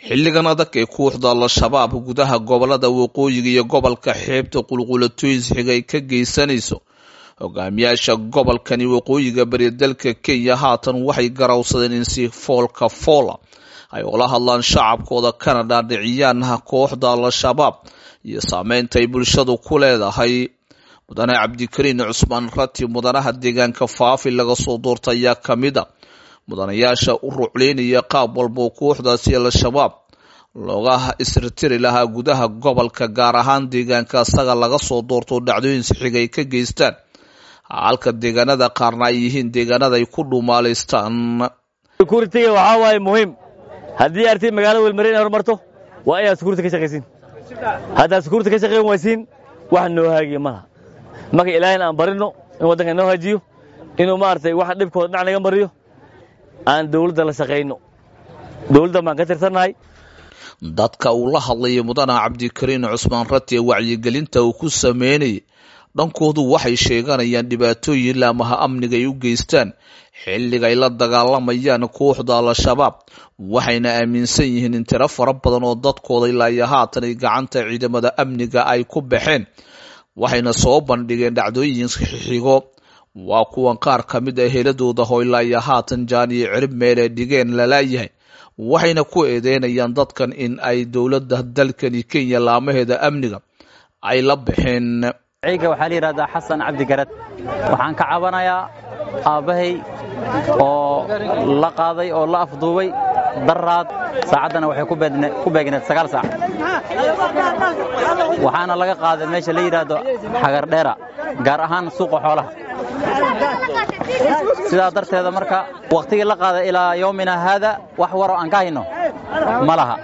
xilligan adag ee kooxda al-shabaab gudaha gobolada waqooyiga iyo gobolka xeebta qulqulatoys xiga ay ka geysanayso hogaamiyaasha gobolkani waqooyiga bari dalka kenya haatan waxay garawsadeen in si foolka foola ay ula hadlaan shacabkooda kana dhaadhiciyaan kooxda al-shabaab iyo saameynta ay bulshadu ku leedahay mudane cabdikariin cusmaan rati mudanaha deegaanka faafi laga soo doorta ayaa ka mid a mudanayaasha u rucleynaya qaab walba kooxdaasi al-shabaab looga isritiri lahaa gudaha gobolka gaar ahaan deegaanka isaga laga soo doorto dhacdooyin sixiga ay ka geystaan halka deegaanada qaarna ay yihiin deegaanada ay ku dhuumaalaystaan sekuritiga waxaa waaye muhiim haddii arti magaalada welmare inay horumarto waa inaad sekuriti ka shaqaysiin haddaad sekuriti ka shaqayn waysiin wax noo haagiya ma laha marka ilaahayna aan barino in waddanka noo haajiyo inuu maaragtay wax dhibkooda dhinac naga mariyo aan dawladda la shaqayno dawladda baan ka tirsannahay dadka uu la hadlayay mudana cabdikariin cusmaan rati ee wacyigelinta uu ku sameynayay dhankoodu waxay sheeganayaan dhibaatooyin laamaha amniga ay u geystaan xilliga ay la dagaalamayaan kooxda al-shabaab waxayna aaminsan yihiin in tiro fara badan oo dadkooda ilaa iyo haatan ay gacanta ciidamada amniga ay ku baxeen waxayna soo bandhigeen dhacdooyin xigo waa kuwan qaar ka mid ah heladooda ho ilaa iyo haatan jaan iyo cirib meelee dhigeen lalaayahay waxayna ku eedeynayaan dadkan in ay dowladda dalkani kenya laamaheeda amniga ay la baxeen ciiga waxaa la yidhahdaa xasan cabdi garad waxaan ka cabanayaa aabbahay oo la qaaday oo la afduubay daraad saacaddana waxay ku beegneed sagaal saac waxaana laga qaaday meesha la yidhaahdo xagardheera gaar ahaan suuqa xoolaha sidaa darteeda marka wakhtigii la qaaday ilaa yowmina haada wax waroo aan ka hayno ma laha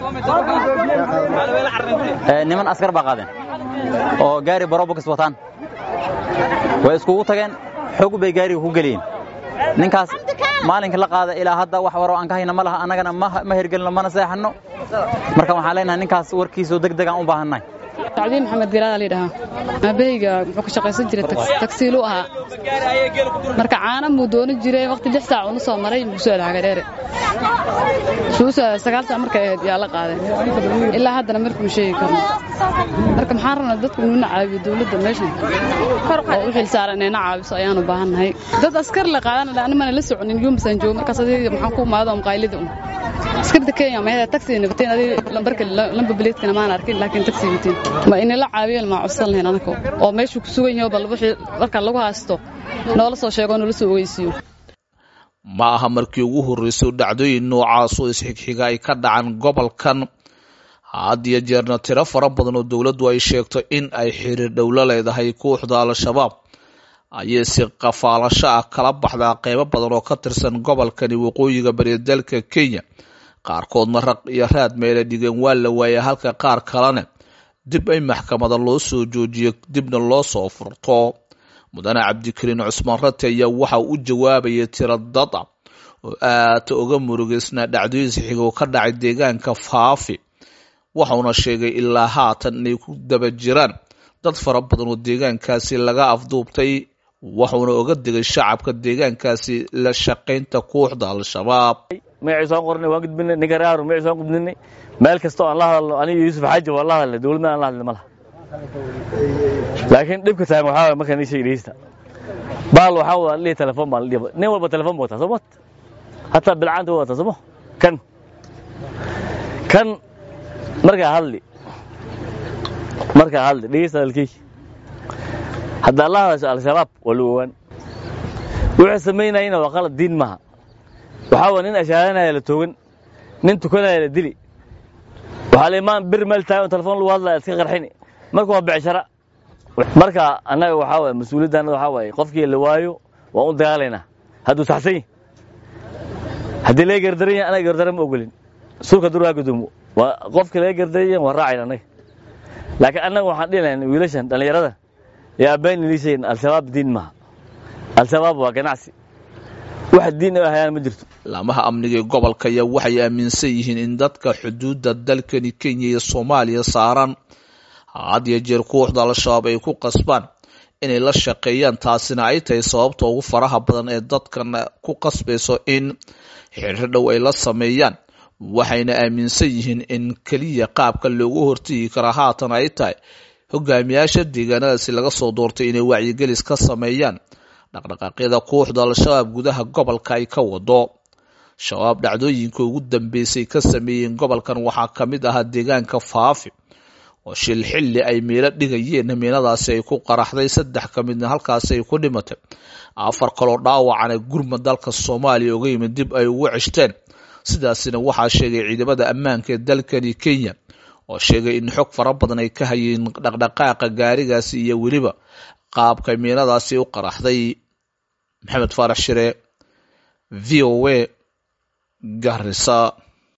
niman askar baa qaadeen oo gaari barobokis wataan way iskugu tageen xog bay gaariga ku geliyeen ninkaas maalinka la qaada ilaa hadda wax waroo aan ka hayna ma laha annagana ma hergelino mana seexanno marka waxaan leenahay ninkaas warkiisoo deg degaan u baahannahay sacdiin maxamed galaada layidhahaa aabahayga muxuu ka shaqaysan jiray tagsiiluu ahaa marka caana muu doonan jiray waqti lix saac uuna soo maray muxuu soo hagadheere sagaal saac markay ahayd yaa la qaaday ilaa haddana markuu sheegi karno marka maxaan rabnaa dadku inuuna caawiyo dawladda meeshan oo u xil saaran inayna caawiso ayaanu baahannahay dad askar la qaadan animana la soconin yuumasaan joogo markaas adiga maxaan ku imaado maqaayilada un askarta kenya mayada taxi nabateen adiga lambarka lamba bileedkana maan arkin laakiin taxi wateen ma inala caawiyeen maa codsan lahayn anaka oo meeshuu ku sugan yaho bal wixii marka lagu haysto noola soo sheego noola soo ogeysiiyo ma aha markii ugu horreysay dhacdooyin noocaasoo isxigxiga ay ka dhacan gobolkan had iyo jeerna tiro fara badan oo dowladdu ay sheegto in ay xiriir dhowlo leedahay kooxda al-shabaab ayay si qafaalasho ah kala baxdaa qeybo badan oo ka tirsan gobolkani waqooyiga bari dalka kenya qaarkoodna raq iyo raad meela dhigeen waa la waayay halka qaar kalena dib ay maxkamada loo soo joojiyo dibna loo soo furto mudane cabdikariin cusmaan rati ayaa waxa u jawaabayay tiro dad ah oo aada uga murugeysnaa dhacdooyin sixigo ka dhacay deegaanka faafi waxauna sheegay ilaa haatan inay ku daba jiraan dad fara badan oo deegaankaasi laga afduubtay waxuuna oga digay shacabka deegaankaasi la shaqaynta kooxda al-shabaab magacii soo qornay waan gudbinay ninkaraaro magacii soo gudbinay meel kasta oo aan la hadalno aniga yuusuf xaaji waan la hadalnay dawladna aan la hadlin ma laha laakiin dhibka taagan waxaa waay markaan ii sheegi dhegeysta baal waxaa wada lihi telefoon baan la dhiba nin walba telefoon buu wataa soo mat hataa bilcaanta waa wataa sooma kan kan markaa hadli markaa hadli dhegeysta hadalkeyki haddaa la hadasho al-shabaab waa la owaan wuxuu samaynayana waa qalad diin maaha waxaa waa nin ashaadanaya la toogan nin tukanaya la dili waxaa la imaan bir meel taagan telefoon lagu hadlaya iska qarxini marka waa becshara marka annaga waxaa waye mas-uuliyadda annada waxaa waaye qofkii la waayo waan u dagaalaynaa hadduu saxsan yahy haddii laga gardaran yahay anaga gardaran ma ogolin suulka durgaa gudoomo waa qofkii laga gardaran yahay waan raacayna annaga laakiin annaga waxaan dhihi lahayn wiilashan dhallinyarada ee aabbayn liishayn al-shabaab diin maaha al-shabaab waa ganacsi wax diin ay hayaan ma jirto laamaha amniga ee gobolka ayaa waxay aaminsan yihiin in dadka xuduudda dalkani kenya iyo soomaaliya saaran had iyo jeer kooxda al-shabaab ay ku qasbaan inay la shaqeeyaan taasina ay tahay sababta ugu faraha badan ee dadkan ku qasbayso in xiriir dhow ay la sameeyaan waxayna aaminsan yihiin in keliya qaabka loogu hortegi kara haatan ay tahay hogaamiyaasha deegaanadaasi laga soo doortay inay wacyigelis ka sameeyaan dhaqdhaqaaqyada kooxda al-shabaab gudaha gobolka ay ka wado shabaab dhacdooyinka ugu dambeysay ka sameeyeen gobolkan waxaa ka mid ahaa deegaanka faafi oo shil xilli ay meelo dhigayeen miinadaasi ay ku qaraxday saddex ka midna halkaasi ay ku dhimatay afar kaloo dhaawacana gurmad dalka soomaaliya uga yimid dib ay ugu ceshteen sidaasina waxaa sheegay ciidamada ammaanka ee dalkani kenya oo sheegay in xog fara badan ay ka hayeen dhaqdhaqaaqa gaarigaasi iyo weliba qaabka miinadaasi u qaraxday maxamed faarax shire v o a garisa